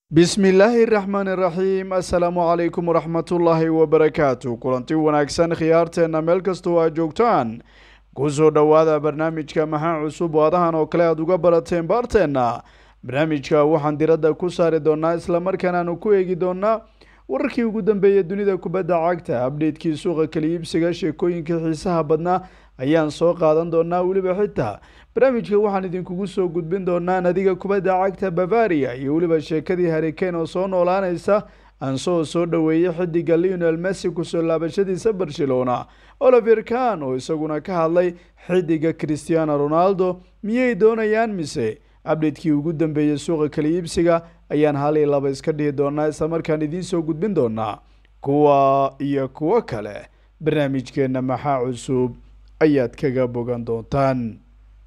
bismi illaahi raxmaan iraxiim assalaamu calaykum waraxmatullaahi wabarakaatu kulanti wanaagsan khiyaarteenna meel kastoo aad joogtaan kusoo dhowaada barnaamijka maxaa cusub oo adahan oo kale aad uga barateen baarteenna barnaamijka waxaan diradda ku saari doonaa islamarkaana aanu ku eegi doonaa wararkii ugu dambeeyay dunida kubadda cagta abdheydkii suuqa kala iibsiga sheekooyinkai xiisaha badnaa ayaan soo qaadan doonaa weliba xitaa barnaamijka waxaan idinkugu soo gudbin doonaa nadiga kubadda cagta bavaria iyo weliba sheekadii harikane oo soo noolaanaysa ansoo soo dhoweeyey xidiga leonel messi kusoo laabashadiisa barcelona oliver kan oo isaguna ka hadlay xidiga christiano ronaldo miyay doonayaan mise abdheydkii ugu dambeeyey suuqa kala iibsiga ayaan hal iyo laba iska dhihi doonaa islamarkaan idiin soo gudbin doonaa kuwa iyo kuwo kale barnaamijkeenna maxaa cusub ayaad kaga bogan doontaan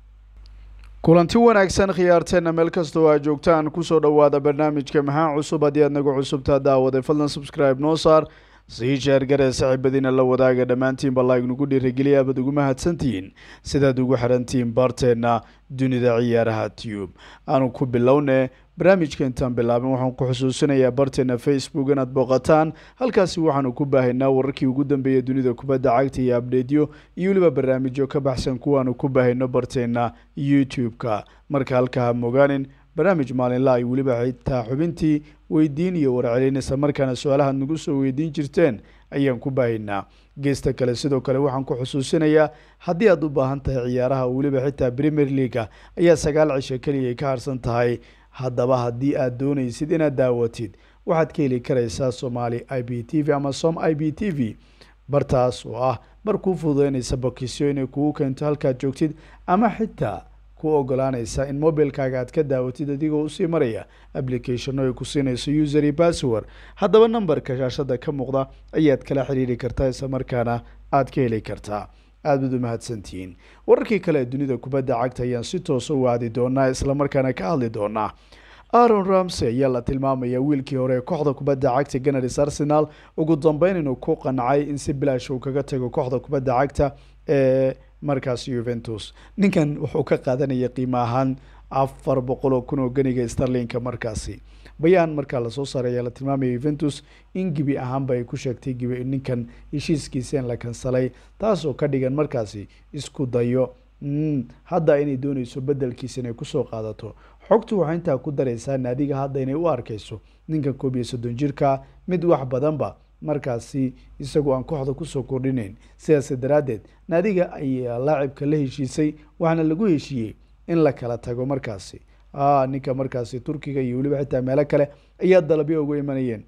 kulanti wanaagsan khiyaarteenna meel kastoo aad joogtaan kusoo dhowaada barnaamijka maxaa cusub haddii aad nagu cusubtaa daawaday fadlan subscribe noo saar sii sheergaree saaxiibadiina la wadaaga dhammaantiinba like nagu dhiirigeliya abaad ugu mahadsantihiin sidaad ugu xirantihiin baarteenna dunida ciyaaraha tube aanu ku bilowne barnaamijka intaan bilaabin waxaan ku xusuusinayaa barteena facebook inaad booqataan halkaasi waxaanu ku baahaynaa wararkii ugu dambeeya dunida kubadda cagta iyo abdheedyo iyo weliba barnaamijyo ka baxsan kuwaanu ku baahayno barteena youtube-ka marka halka ha mogaanin barnaamij maalinla ay weliba xitaa xubintii weydiin iyo warcelin isla markaana su-aalahaad nagu soo weydiin jirteen ayaan ku baahaynaa geesta kale sidoo kale waxaan ku xusuusinayaa haddii aad u baahan tahay ciyaaraha weliba xitaa premier leaga ayaa sagaal cisho keliya ay ka harsan tahay haddaba haddii aad doonaysid inaad daawatid waxaad ka heli karaysaa somaali i b t v ama som i b t v bartaas oo ah bar kuu fududeynaysa bokisyo inay kugu keento halkaad joogtid ama xitaa ku ogolaanaysa in mobilkaaga aad ka daawatid adigoo usii maraya applicationo ay ku siinayso user iyo password haddaba nambarka shaashada ka muuqda ayaad kala xiriiri kartaa isla markaana aad ka heli kartaa aad baad u mahadsantihiin wararkii kale ee dunida kubadda cagta ayaan si toosa u aadi doonaa islamarkaana ka hadli doonaa aaron ramsey ayaa la tilmaamaya wiilkii hore ee kooxda kubadda cagta ganaris arsenal ugu dambeyn inuu ku qancay in si bilaash uu kaga tago kooxda kubadda cagta ee markaas yuventus ninkan wuxuu ka qaadanaya qiimo ahaan afar boqol oo kun oo ganiga starlinka markaasi bayaan markaa lasoo saaray ayaa la tilmaamaya yuventus in gebi ahaanba ay ku sheegtay gebi ninkan heshiiskiisa in la kansalay taasoo ka dhigan markaasi isku dayo hadda inay dooneyso bedelkiisa inay kusoo qaadato xogtu waxay intaa ku dareysaa naadiga hadda inay u arkeyso ninkan koob iyo soddon jirka mid wax badanba markaasi isagoo aan kooxda kusoo kordhinayn sidaas daraaddeed naadiga ayaa laacibka la heshiisay waxaana lagu heshiiyey in la kala tago markaasi ninka markaasi turkiga iyo weliba xitaa meelo kale ayaa dalabyo uga imanayeen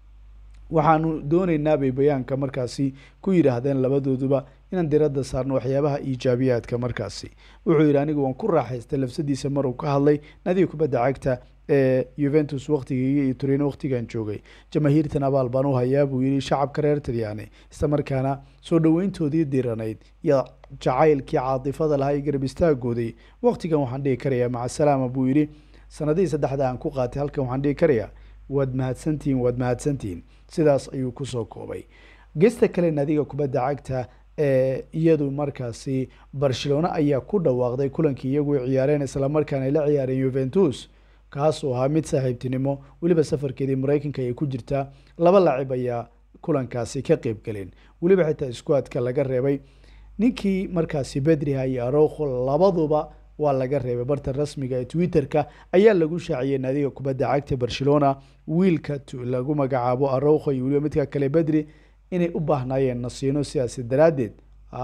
waxaanu dooneynaa bay bayaanka markaasi ku yidhaahdeen labadooduba inaan diradda saarno waxyaabaha iijaabiyaadka markaasi wuxuu yidhi anigu waan ku raaxaystay lafsadiisa maruu ka hadlay nadiga kubadda cagta ee yuventus waktigeyga iyo turino waktigan joogay jamaahiirtan abaal baan u hayaa buu yidhi shacabka reer talyaani isla markaana soo dhoweyntoodii diranayd iyo jacaylkii caatifada lahaa iyo garab istaagooday waktigan waxaan dhihi karayaa macasalaama buu yidhi sanadihii saddexda aan ku qaatay halkan waxaan dhihi karayaa waad mahadsantihiin waad mahadsantihiin sidaas ayuu kusoo koobay gesta kale nadiga kubadda cagta ee iyadu markaasi barcelona ayaa ku dhawaaqday kulankii iyagu ciyaareen islamarkaana ay la ciyaareen yuventus kaasoo ahaa mid saaxiibtinimo weliba safarkeedii mareykanka ay ku jirtaa laba laacib ayaa kulankaasi ka qeyb galeen weliba xitaa iskuadka laga reebay ninkii markaasi bedriha iyo arokho labaduba waa laga reebay barta rasmiga ee twitter-ka ayaa lagu shaaciyay naadiga kubadda cagta barcelona wiilka lagu magacaabo arokho iyo weliba midka kale bedri inay u baahnaayeen nasiino sidaasi daraaddeed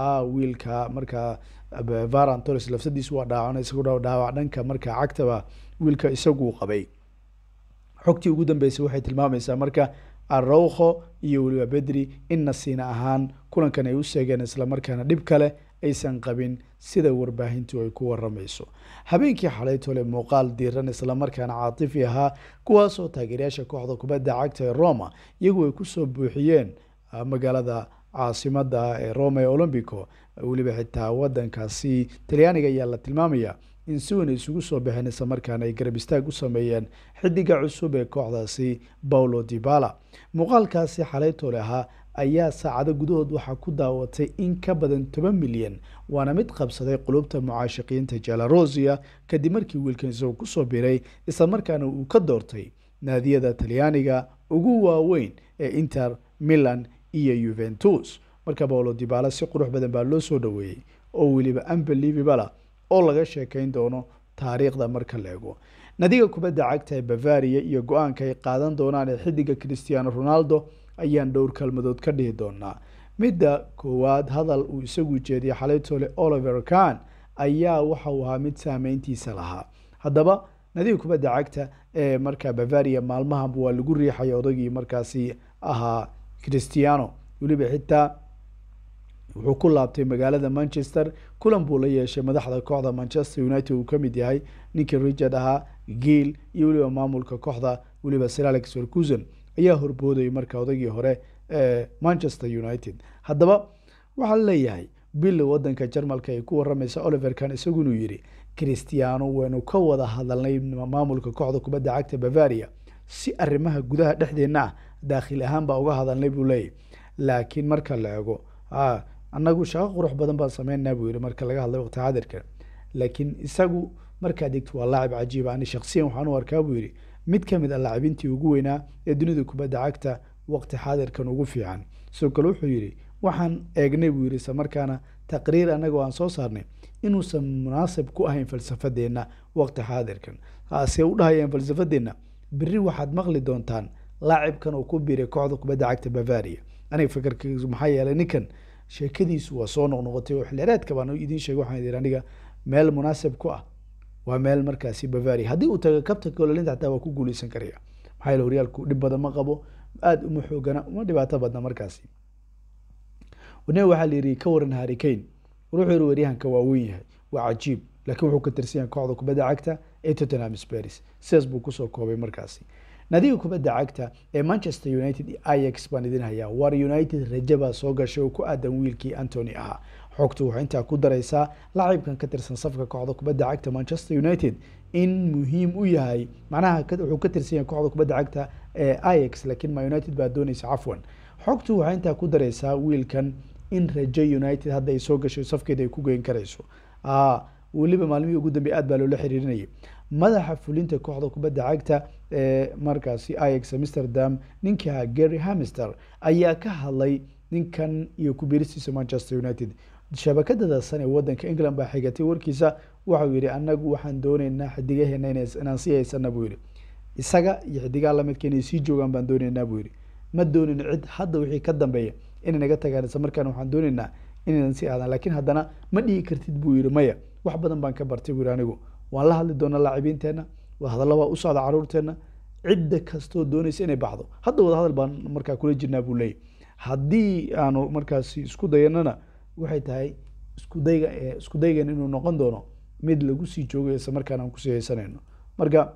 wiilka markaa varan torres lafsadiisu waa dhaawan isagoo dhaawac dhanka markaa cagtaba wiilka isaguu qabay xogtii ugu dambeysay waxay tilmaamaysaa marka arokho iyo weliba bedri in nasiina ahaan kulankan ay u seegeen islamarkaana dhib kale aysan qabin sida warbaahintu ay ku waramayso habeenkii xalay tole muuqaal diiran islamarkaana caatifi ahaa kuwaasoo taageerayaasha kooxda kubadda cagta ee roma iyagu ay kusoo buuxiyeen magaalada caasimada ee roma ee olombico weliba xitaa wadankaasi talyaaniga ayaa la tilmaamaya in si weyn ay isugu soo baxeen islamarkaana ay garab istaag u sameeyeen xidiga cusub ee kooxdaasi paulo dibala muuqaalkaasi xalay tole ahaa ayaa saacado gudahood waxaa ku daawatay in ka badan toban milyan waana mid qabsaday qulubta mucaashiqiinta jalarosia kadib markii wiilkan isagoo kusoo biray islamarkaana uu ka doortay naadiyada talyaaniga ugu waaweyn ee inter milan iyo yuventus marka paolo dibala si qurux badan baa loo soo dhaweeyey oo weliba unbelievabala oo laga sheekeyn doono taariikhda marka la ego nadiga kubadda cagta ee bavaria iyo go-aanka ay qaadan doonaan ee xidiga christiano ronaldo ayaan dhowr kalmadood ka dhihi doonaa midda koowaad hadal uu isagu jeediyay xalaytole oliver khan ayaa waxa uu ahaa mid saameyntiisa lahaa haddaba nadiga kubadda cagta ee markaa bavaria maalmahan waa lagu riixay odagii markaasi ahaa christiano weliba xitaa wuxuu ku laabtay magaalada manchester kulan buu la yeeshay madaxda kooxda manchester united uu kamid yahay ninkii richard ahaa giil iyo weliba maamulka kooxda weliba sir alex ferguson ayaa horboodayay marka odagii hore ee manchester united haddaba waxaa leeyahay bill wadanka jarmalka ay ku waramaysa oliver kan isagu inuu yihi christiano waynu ka wada hadalnay maamulka kooxda kubadda cagta bavaria si arrimaha gudaha dhexdeenna ah daakhil ahaan baa uga hadalnay buu leeyahy laakiin marka la ego annagu shaqo qurux badan baan sameynaa buu yihi marka laga hadlay waqti xaadirka laakiin isagu markaad egto waa laacib cajiiba ani shaksiyan waxaan u arkaa buu yihi mid kamid a laacibintii ugu weynaa ee dunida kubadda cagta waqti xaadirkan ugu fiican sidoo kale wuxuu yihi waxaan eegnay buu yihi isla markaana taqriir annaga aan soo saarnay inuusan munaasib ku ahayn falsafadeenna waqti xaadirkan se u dhahayeen falsafadeenna beri waxaad maqli doontaan laacibkan oo ku biiray kooxda kubadda cagta bavaria aniga fikirkaisu maxaa yeelay ninkan sheekadiisu waa soo noqnoqotay oo xilhereedka baan idiin sheegay waxaan idin aniga meel munaasib ku ah waa meel markaasi bavaria haddii uu tago kabta golalinta xataa waa ku guuleysan karaya maxaa yeele horyaalku dhib badan ma qabo aada uma xoogana uma dhibaato badna markaasi wane waxaa la yidhi ka waran harikane wuxuu yihi waryahanka waa weyn yahay waa cajiib laakiin wuxuu ka tirsan yahay kooxda kubadda cagta ee tottenham sparis sidaas buu kusoo koobay markaasi nadiga kubadda cagta ee manchester united iyo ix baan idin hayaa war united rajabaa soo gashay oo ku aadan wiilkii antony ahaa xogtu waxay intaa ku dareysaa laacibkan ka tirsan safka kooxda kubadda cagta manchester united in muhiim u yahay macnaha wuxuu ka tirsan yahay kooxda kubadda cagta ee ix laakiin ma united baa dooneysa cafwan xogtu waxay intaa ku dareysaa wiilkan in rajo united hadda ay soo gashay safkeeda ay ku geyn karayso weliba maalmihii ugu dambey aad baa loola xiriirinayay madaxa fulinta kooxda kubadda cagta ee markaasi ix amsterdam ninkii ahaa gary hamister ayaa ka hadlay ninkan iyo kubiristiisa manchester united shabakadada san ee wadanka england baa xigatay warkiisa waxau yihi anagu waxaan dooneynaa xidigaheena inaan sii haysana buu yihi isaga iyo xidigaha lamidka inay sii joogaan baan dooneynaa buu yihi ma doonin cid hadda wixii ka dambeeya inay naga tagaan isla markaana waxaan dooneynaa inaynan sii aadaan laakiin haddana ma dhihi kartid buu yihi maya wax badan baan ka bartay buu yihi anigu waan la hadli doonaa laacibiinteenna wadahadalla waa u socda caruurteenna cidda kastoo doonaysa inay baxdo hadda wadahadal baan markaa kula jirnaa buu leeyay haddii aanu markaasi isku dayanana waxay tahay iskudayga isku daygan inuu noqon doono mid lagu sii joogayo isla markaana aan kusii haysanayno marka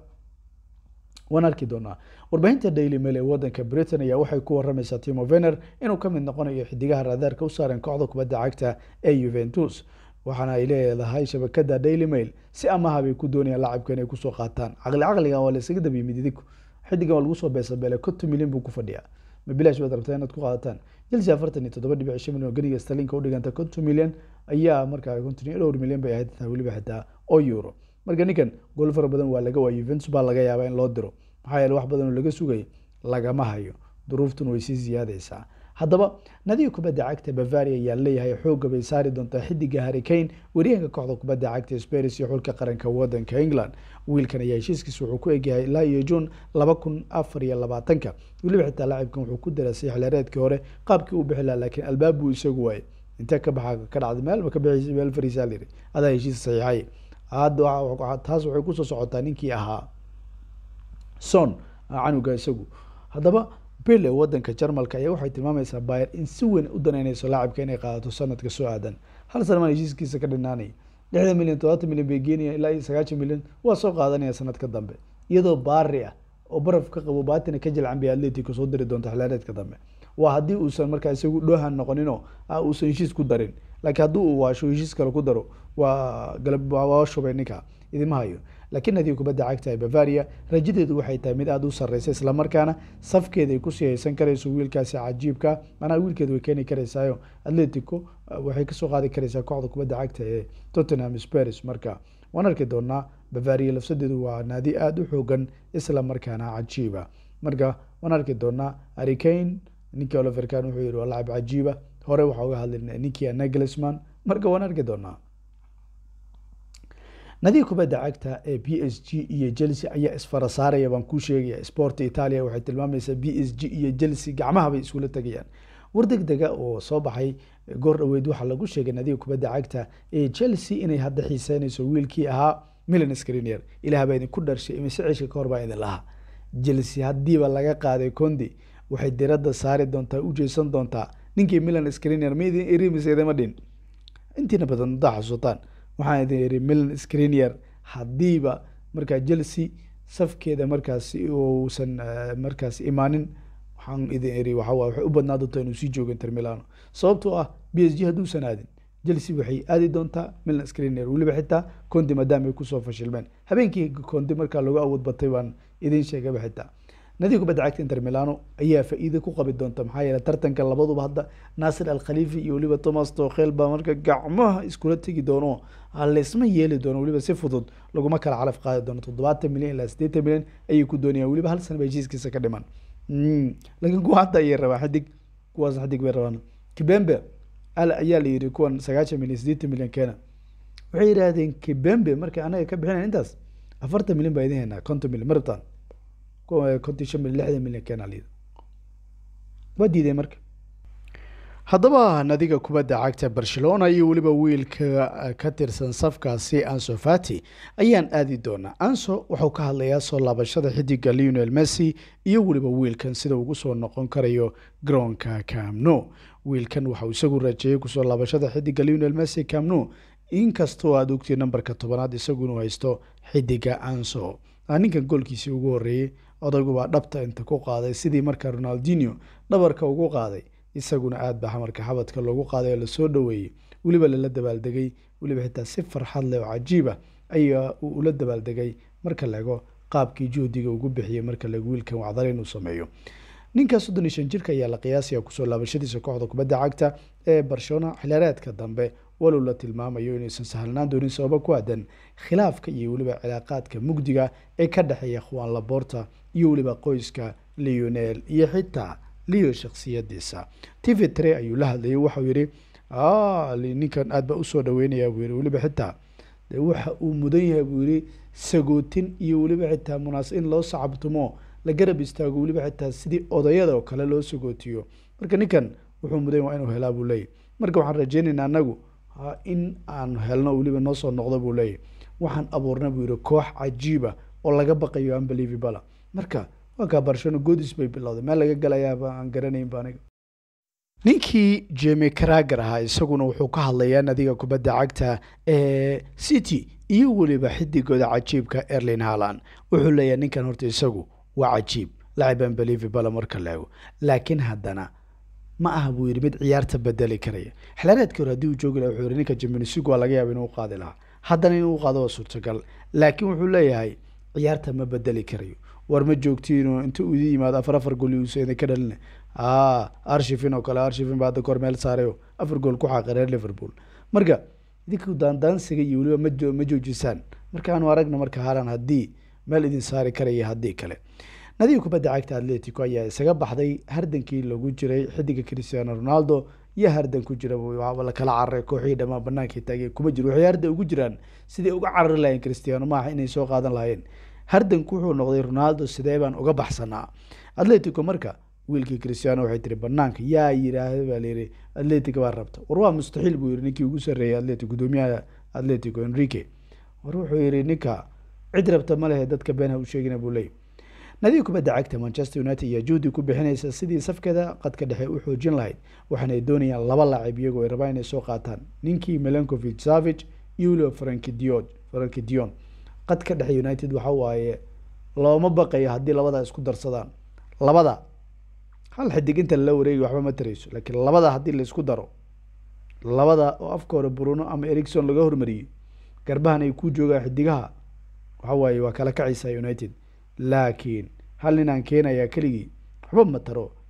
waan arki doonaa warbaahinta daily mail ee wadanka britain ayaa waxay ku waramaysaa timo vener inuu ka mid noqonayo xidigaha raadaarka u saaran kooxda kubadda cagta ee juventus waxaana ay leedahay shabakada daily mail si amaha bay ku doonayaan laacibka inay kusoo qaataan caqli caqligan waa la isaga dabyimid idiku xidigan waa lagu soo beesabeelay konton milyan buu ku fadhiyaa ma bilaash baad rabtaa inaad ku qaadataan chelsea afartan iyo toddoba dhibic shan milyan oo ganiga starlinka udhiganta konton milyan ayaa markaa konton iyo dhowr milyan bay ahayd taa weliba xitaa oo euro marka ninkan gool fara badan waa laga waayay juventus baa laga yaabaa in loo diro maxaa yeele wax badan oo laga sugay lagama hayo duruuftuna way sii siyaadaysaa haddaba nadiga kubadda cagta bavaria ayaa leeyahay xooga bay saari doontaa xidiga harikane waryahanka kooxda kubadda cagta sparis iyo xulka qaranka wadanka england wiilkan ayaa heshiiskiisa wuxuu ku egyahay ilaa iyo juun laba kun afar iyo labaatanka weliba xitaa laacibkan wuxuu ku darasay xilhereedkii hore qaabkii uu bixi laha laakiin albaab buu isagu waayay intee ka baxa ka dhacday meelba ka bixi meel fariisaa layiri adaa heshiis saxiixay hadda taas waxay kusoo socotaa ninkii ahaa son canuga isagu haddaba bille wadanka jarmalka ayaa waxay tilmaamaysaa bayer in si weyn u danaynayso laacibka inay qaadato sanadka soo aadan hal sana maan heshiiskiisa ka dhinaanaya lixdan milyan todobaatan milyan bay geenayaan ilaa iyo sagaashan milyan waa soo qaadanaya sanadka dambe iyadoo baari ah oo baraf ka qabo baatina ka jilcan bay atletico soo diri doonta xilaareedka dambe waa haddii uusan markaa isagu dhohan noqoninoo uusan heshiis ku darin laakiin haddii uu waasho heshiis kale ku daro waa galab waa shubay ninka idima hayo laakiin nadiga kubadda cagta ee bavaria rajadeedu waxay tahay mid aada u sarreysa islamarkaana safkeeda ay kusii haysan karayso wiilkaasi cajiibka manaa wiilkeeda way keeni karaysaayo atletico waxay kasoo qaadi karaysaa kooxda kubadda cagta ee tottenham sparis marka waan arki doonaa bavaria lafsadeedu waa naadi aada u xoogan isla markaana cajiiba marka waan arki doonaa arikane ninkii oliverkan wuxuu yihi waa lacab cajiiba hore waxaa uga hadlay ninkii naglisman marka waan arki doonaa nadiga kubadda cagta ee b s g iyo chelsea ayaa isfara saaraya baan kuu sheegaya sport italia waxay tilmaamaysaa b s g iyo chelsea gacmahabay iskula tegayaan war deg dega oo soo baxay goor dhaweyd waxaa lagu sheegay nadiga kubadda cagta ee chelsea inay hadda xiiseynayso wiilkii ahaa milan screnier ilaah baa idinku dharshay imise ceshka ka hor baa idin lahaa chelsea haddiiba laga qaaday condi waxay diradda saari doontaa u jeesan doontaa ninkii milan screnier ma idin eri mise idima dhin intiina badan haddaa xasuutaan waxaan idin iri milan screnier haddiiba markaa chelsea safkeeda markaasi uusan markaas imaanin waxaan idin iri waxaa waxay u badnaa doontaa inuu sii joogo inter milano sababtoo ah b s g hadduusan aadin chelsea waxay aadi doontaa milan screnier weliba xitaa condi maadaama ay kusoo fashilmeen habeenkii condi markaa lagu awood batay baan idin sheegaba xitaa nadiga kubadda cagta inter milano ayaa faa-iida ku qabi doonta maxaa yeele tartanka labaduba hadda naasir al khalifi iyo weliba thomas tokhel baa marka gacmaha iskula tegi doono laysma yeeli doono weliba si fudud laguma kala calaf qaadi doono toddobaatan milyan ilaa siddeetan milyan ayay ku doonayaan weliba hal sana ba heshiiskiisa ka dhiman laakiin kuwa hadda ayay rabaa xidig kuwaas xidig bay rabaan kibembe ayaa la yiri kuwan sagaashan milyan siddeetan milyan keena waxay yidhaahdeen kibembe marka anaga ka bixinayn intaas afartan milyan baa idin haynaa konton milyan ma rabtaan konton shan milyan lixdan milyan keena la yidhi waa diiday marka haddaba nadiga kubadda cagta barcelona iyo weliba wiilka ka tirsan safkaasi anso fati ayaan aadi doonaa anso wuxuu ka hadlayaa soo laabashada xidiga leonel messi iyo weliba wiilkan sida ugu soo noqon karayo garoonka camno wiilkan waxauu isagu rajeeyey kusoo laabashada xidiga leonel messi camno inkastoo aada ogtay nambarka tobanaad isagu inuu haysto xidiga anso ninkan goolkiisii ugu horeeyey odaygu baa dhabta inta ku qaaday sidii marka ronaldinho dhabarka ugu qaaday isaguna aad baa marka xabadka loogu qaaday oo lasoo dhaweeyey weliba lala dabaaldegay weliba xitaa si farxad leh oo cajiiba ayaa uu ula dabaaldegay marka laego qaabkii juhdiga ugu bixiyey marka laego wiilkan wacdale inuu sameeyo ninka soddon iyo shan jirka ayaa la qiyaasaya kusoo laabashadiisa kooxda kubadda cagta ee barcelona xilaareedka dambe walow la tilmaamayo inaysan sahlnaan doonin sababo ku aadan khilaafka iyo weliba cilaaqaadka mugdiga ee ka dhexeeya khwaan laborta iyo weliba qoyska leonel iyo xitaa leo shaksiyadiisa t v tre ayuu la hadlayay waxau yihi ninkan aad baa usoo dhaweynaya buu yihi weliba xitaa de waxa uu mudan yahay buu yihi sagootin iyo weliba xitaa munaas in loo sacabtumo la garab istaago weliba xitaa sidii odayada oo kale loo sagootiyo marka ninkan wuxuu mudan waa inuu helaa buu leeyahy marka waxaan rajeynaynaa anagu in aan helno weliba noo soo noqdo buu leeyahy waxaan abuurna buu yihi koox cajiiba oo laga baqayo unbelievable marka waa kaa barcelona goodis bay bilowday meel laga galayaaba aan garanaynba aniga ninkii jemi crager ahaa isaguna wuxuu ka hadlayaa nadiga kubadda cagta ee city iyo weliba xidigooda cajiibka erlin haland wuxuu leeyahay ninkan horta isagu waa cajiib lacib unbelievable marka leego laakiin haddana ma aha buu yidhi mid ciyaarta bedeli karaya xilaareedkii hore haddii uu joogi laha wuxuu yihi ninka jiminisig waa laga yaaba inuu qaadi lahaa haddana inuu qaado waa suurtagal laakiin wuxuu leeyahay ciyaarta ma bedeli karayo war ma joogtiino inta uu idin yimaado afar afar gool uusa idin ka dhalina arshifin oo kale arshifin baa hadda kor meel saarayo afar gool ku xaaqi reer liverpool marka idinku daandaansiga iyo weliba ma ma joojisaan markaanu aragna marka haalan haddii meel idin saari karaya haddii kale nadiga kubadda cagta atletico ayaa isaga baxday hardankii lagu jiray xidiga cristiano ronaldo iyo hardan ku jira la kala cararay kooxihii dhamaan banaanka taagay kuma jiro waxay hardan ugu jiraan siday uga carari lahayeen cristiano maaha inay soo qaadan lahayeen hardanku wuxuu noqday ronaldo sidee baan uga baxsanaa atletico marka wiilkii cristiano waxay tiri banaanka yaa yiraahda baa layiri atletico baa rabta war waa mustaxiil buu yiri ninkii ugu sarreeyay atletico gudoomiyaha atletico enrique war wuxuu yiri ninka cid rabta ma lehe dadka beenha u sheegina buu leeyay nadiga kubadda cagta manchester united ayaa juhdi ku bixinaysa sidii safkeeda qadka dhexe u xoojin lahayd waxaana ay doonayaan laba laacib iyagoo ay rabaan inay soo qaataan ninkii melancovic savage iyo weliba franki dion franki dion qadka dhexe united waxa waaye looma baqayo haddii labadaa isku darsadaan labada hal xidig inta lala wareegi waxba ma tarayso laakiin labada haddii laisku daro labada oo afka hore bruno ama ericson laga hormariyey garbahan ay ku joogaan xidigaha waxa waaye waa kala kacaysaa united laakiin hal ninaan keenayaa keligii waxba ma taro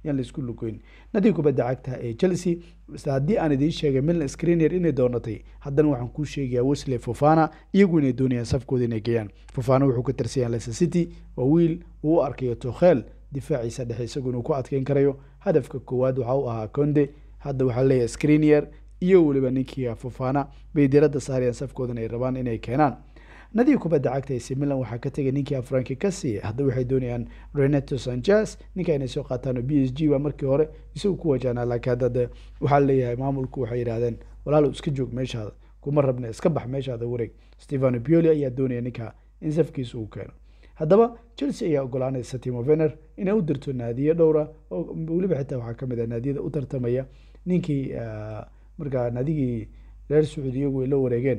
yaan laisku lugoyn nadiga kubadda cagta ee chelsea haddii aan idiin sheegay milan screener inay doonatay haddana waxaan kuu sheegayaa wesley fofana iyagu inay doonayaan safkooda inay geeyaan fofana wuxuu ka tirsan yahay leicester city waa wiil uu u arkayo tokhel difaaciisa dhexe isagu inuu ku adkeyn karayo hadafka koowaad waxa u ahaa conde hadda waxaa leeyahay screener iyo weliba ninkii fofana bay diradda saarayaan safkoodan ay rabaan inay keenaan nadiga kubadda cagta ac milan waxaa ka tegay ninkii afranki ka siiya hadda waxay doonayaan renato sanchez ninka inay soo qaataan b s g waa markii hore isagu ku wajahnaa laakiin hadda waxaa leeyahay maamulku waxay yidhahdeen walaalo iska joog meeshaada kuma rabna iska bax meeshaada wareeg stefano pioli ayaa doonaya ninka in safkiisa uu keeno haddaba chelsea ayaa ogolaanaysa timo vener inay u dirto naadiyo dhowra oo weliba xitaa waxaa kamid ah naadiyada u tartamaya ninkii markaa naadigii reer sacuudi iyagu ay la wareegeen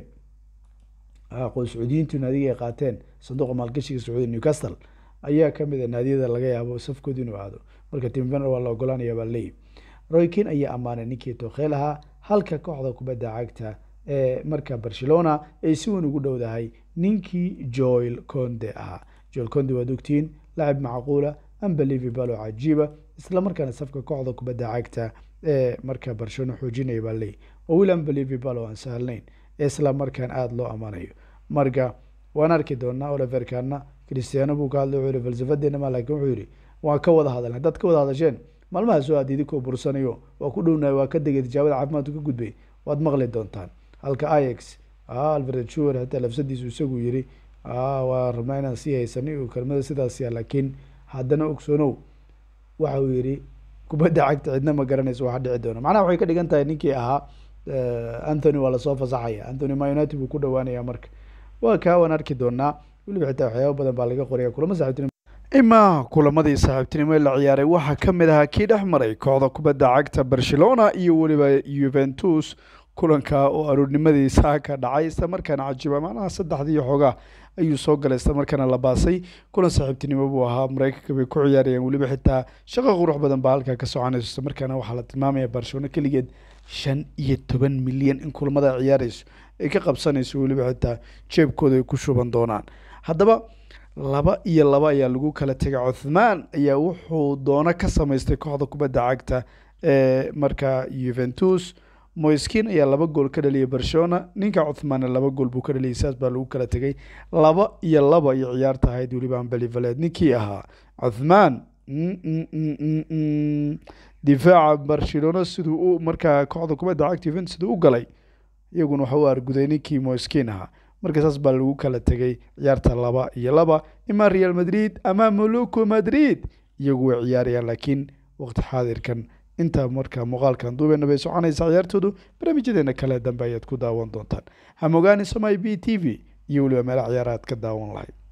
qoys sacuudiyiintu naadiga ay qaateen sanduuqa maalgashiga sacuudi newcastle ayaa kamid a naadiyada laga yaabo safkooda inuu aado marka timo vener waa la ogolaanaya baa leeyihi roykin ayaa ammaanay ninkii tokhel ahaa halka kooxda kubadda cagta ee marka barcelona ay si weyn ugu dhowdahay ninkii joel conde ahaa joel conde waad ogtiin lacib macquula unbelievable oo cajiiba isla markaana safka kooxda kubadda cagta ee marka barcelona xoojinaya baa leeyahy oo wiil unbelievable oo aan sahlnayn isla markaan aada loo ammaanayo marka waan arki doonaa oliver kana cristiano buu ka hadlay wuxuu yihi falsafadeena ma laakiin wuxuu yihi waan ka wada hadalnay haddaad ka wada hadasheen maalmaha soo aad idinkoo bursanayo waa ku dhownahay waa ka degay tijaabada caafimaadku ka gudbay waad maqli doontaan halka ix alfred shuwer hataa lafsadiisu isagu yiri waa rabnaa inaan sii haysanay oo kelmada sidaasya laakiin haddana ogsoonow waxa uu yihi kubadda cagta cidna ma garanayso waxa dhici doona macnaha waxay ka dhigan tahay ninkii ahaa anthony waa lasoo fasaxaya anthony ma united buu ku dhawaanaya marka waa kaa waan arki doonaa weliba xitaa waxyaaba badan baa laga qoraya kulamo saaxiibtinimo ima kulamadii saaxiibtinimo la ciyaaray waxaa ka mid ahaa kii dhex maray kooxda kubadda cagta barcelona iyo weliba juventus kulanka oo aroornimadii saaka dhacay isla markaana cajiiba macnaha saddexdii xoogaa ayuu soo galay isla markaana la baasay kulan saaxiibtinimo buu ahaa mareykanka bay ku ciyaarayaan weliba xitaa shaqo qurux badan baa halkaa ka soconayso isla markaana waxaa la tilmaamaya barcelona keligeed shan iyo toban milyan in kulamada ciyaarayso ay ka qabsanayso weliba xitaa jeebkooda ay ku shuban doonaan haddaba laba iyo laba ayaa lagu kala tegay cuthmaan ayaa wuxuu doono ka samaystay kooxda kubadda cagta ee markaa juventus moiskin ayaa laba gool ka dhaliyay barcelona ninka cuthmaanna laba gool buu ka dhaliyay saas baa lagu kala tegay laba iyo laba ay ciyaarta ahayd weliba ambelivaleed ninkii ahaa cuthmaan difaaca barcelona siduu u markaa kooxda kubadda cagta juventus siduu u galay iyaguna waxa u arguday ninkii moiskin ahaa marka saas baa lagu kala tegay ciyaarta laba iyo laba ima real madrid ama moluco madrid iyagu way ciyaarayaan laakiin waqti xaadirkan intaa markaa muuqaalkan duubeena bay soconaysa ciyaartoodu barnaamijyadeena kale dambe ayaad ku daawan doontaan hamogaani somai b t v iyo weliba meela ciyaaraad ka daawan lahayd